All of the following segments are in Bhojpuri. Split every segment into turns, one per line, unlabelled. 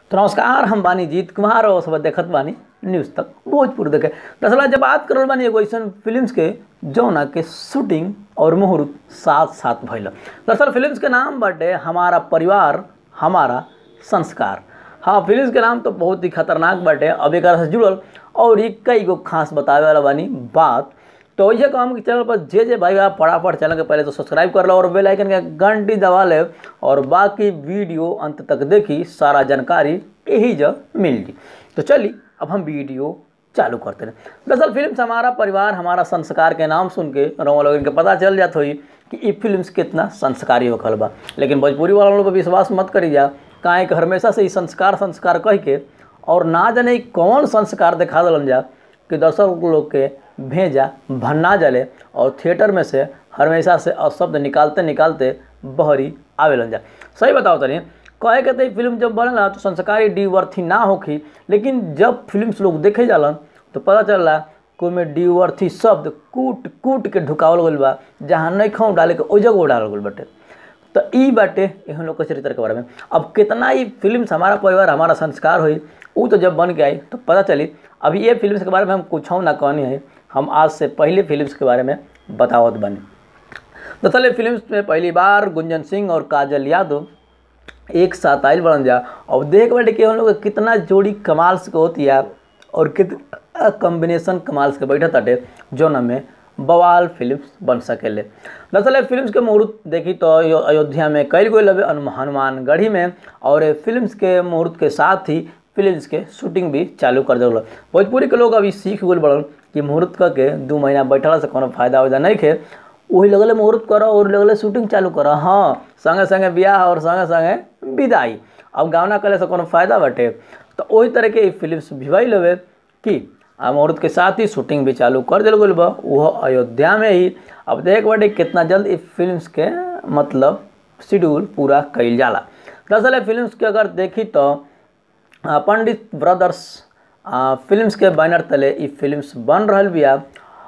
तो नमस्कार हम बानी जीत कुमार और सब देखत बानी न्यूज़ तक भोजपुर देखे दरअसल जब बात करल बानी एगो ऐसन फिल्म्स के जौना के शूटिंग और मुहूर्त साथ साथ भइल दरअसल फिल्म्स के नाम बाटे हमारा परिवार हमारा संस्कार हाँ फिल्म्स के नाम तो बहुत ही खतरनाक बाटे अब एक से जुड़ल और ये कई गो खास बतावे वाला बानी बात तो वैसे काम के चैनल पर जे जे भाई आप फटाफट चैनल के पहले तो सब्सक्राइब कर लो और बेल आइकन के घंटी दबा ले और बाकी वीडियो अंत तक देखी सारा जानकारी यही जब मिल जी तो चलिए अब हम वीडियो चालू करते हैं दरअसल फिल्म हमारा परिवार हमारा संस्कार के नाम सुन के रोमा लोगन के पता चल जात होई कि ये फिल्म कितना संस्कारी होखल बा लेकिन भोजपुरी वाला लोग पर विश्वास मत करी जा काहे कि हमेशा से ही संस्कार संस्कार कह के और ना जाने कौन संस्कार दिखा दिलन जा कि दर्शक लोग के भेजा भन्ना जले और थिएटर में से हमेशा से अशब्द निकालते निकालते बहरी आवेलन जा सही बताओ तनी कहे के तो फिल्म जब बनेला तो संस्कारी डी वर्थी ना होखी लेकिन जब फिल्म लोग देखे जालन तो पता चलला कोई में डी वर्थी शब्द कूट कूट के ढुकावल गइल बा जहाँ नहीं खाऊँ डाले के ओ जगह डालल गइल बाटे तो ई बाटे एहन लोग के चरित्र के बारे में अब कितना ही फिल्म हमारा परिवार हमारा संस्कार हुई वो तो जब बन के आई तो पता चली अभी ये फिल्म के बारे में हम कुछ ना कहनी है हम आज से पहले फिल्म्स के बारे में बतावत बनी दरअसल फिल्म में पहली बार गुंजन सिंह और काजल यादव एक साथ आयल बनल जा और देख बैठे कि हम लोग कितना जोड़ी कमाल से होती है और कितना कॉम्बिनेशन कमाल से बैठा ताटे जौन में बवाल फिल्म बन सकेले दरअसल फिल्म के मुहूर्त देखी तो अयोध्या में कल गई लगे हनुमानगढ़ी में और फिल्म के मुहूर्त के साथ ही फिल्म के शूटिंग भी चालू कर दिल भोजपुरी के लोग अभी सीख गए बड़न कि मुहूर्त करके दू महीना बैठला से कोनो फायदा वायदा नहीं खे वही लगले मुहूर्त करो और लगले शूटिंग चालू करो हाँ संगे संगे ब्याह और संगे संगे विदाई अब गावना करे से कोनो फायदा बाटे तो वही तरह के फिल्म भी भाई लगे कि आ मुहूर्त के साथ ही शूटिंग भी चालू कर दिल गई बा वह अयोध्या में ही अब देख बाटे कितना जल्द इस फिल्म के मतलब शेड्यूल पूरा कल जाला दरअसल फिल्म के अगर देखी तो पंडित ब्रदर्स फिल्म्स के बैनर तले ये फिल्म्स बन रहल बिया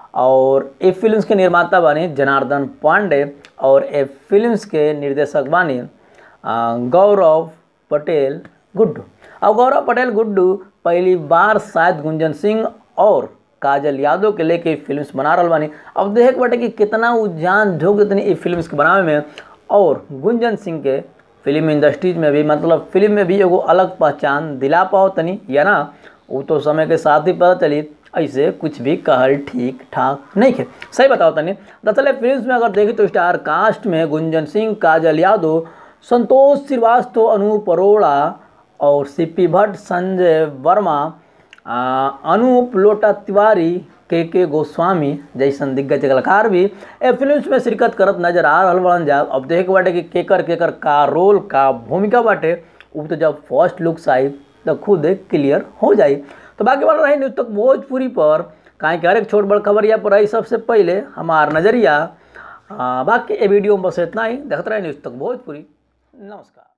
और ये फिल्म्स के निर्माता बानी जनार्दन पांडे और ये फिल्म्स के निर्देशक बानी गौरव पटेल गुड्डू अब गौरव पटेल गुड्डू पहली बार शायद गुंजन सिंह और काजल यादव के लेके फिल्म्स बना रहा बानी अब देख बटे कि कितना वो जान झोंक देते ये फिल्म्स के बनावे में और गुंजन सिंह के फिल्म इंडस्ट्रीज में भी मतलब फिल्म में भी एगो अलग पहचान दिला पाओ तनी या ना वो तो समय के साथ ही पता चली ऐसे कुछ भी कहल ठीक ठाक नहीं थे सही बताओ तनी दरअसल फिल्म में अगर देखें तो स्टार कास्ट में गुंजन सिंह काजल यादव संतोष श्रीवास्तव अनूप अरोड़ा और सीपी भट्ट संजय वर्मा अनूप लोटा तिवारी के के गोस्वामी जैसन दिग्गज कलाकार भी ए फिल्म में शिरकत करत नजर आ रहा बड़न जा अब देख बाटे कि केकर केकर का रोल का भूमिका बाटे वो तो जब फर्स्ट लुक्स आई तो खुद क्लियर हो जाई तो बाकी वाला रही न्यूज तक भोजपुरी पर काहे कि हर एक छोट बड़ खबरिया पर आई सबसे पहले हमार नज़रिया बाकी ये वीडियो में बस इतना ही देखते रहे न्यूज़ तक भोजपुरी नमस्कार